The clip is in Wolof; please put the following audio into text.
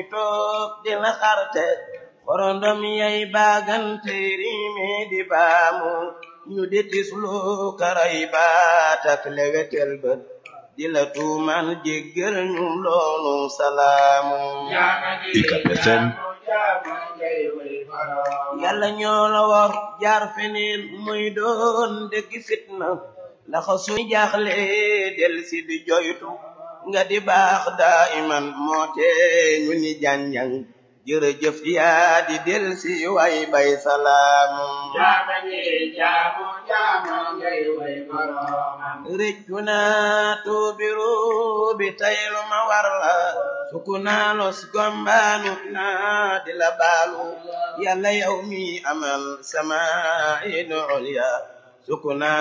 toog di la xarte korondom yay baagante riime di baamu ñu di tislu karay baat ak lewetel bët di la tuumal jéggal ñu loolu salaamu UCAB FM yàlla ñoo la war jaar feneen muy doon dëgg fitna laxa suy jaaxle del si di joytu nga di baax daa iman moo tee ñu ni janjang jërëjëf yaa di del si way bay salaamu rëccu naa tuubiru bi taylu ma war la suku naa los gombaanu naa di la baalu yàlla yow mi amal sama inu ulya suku naa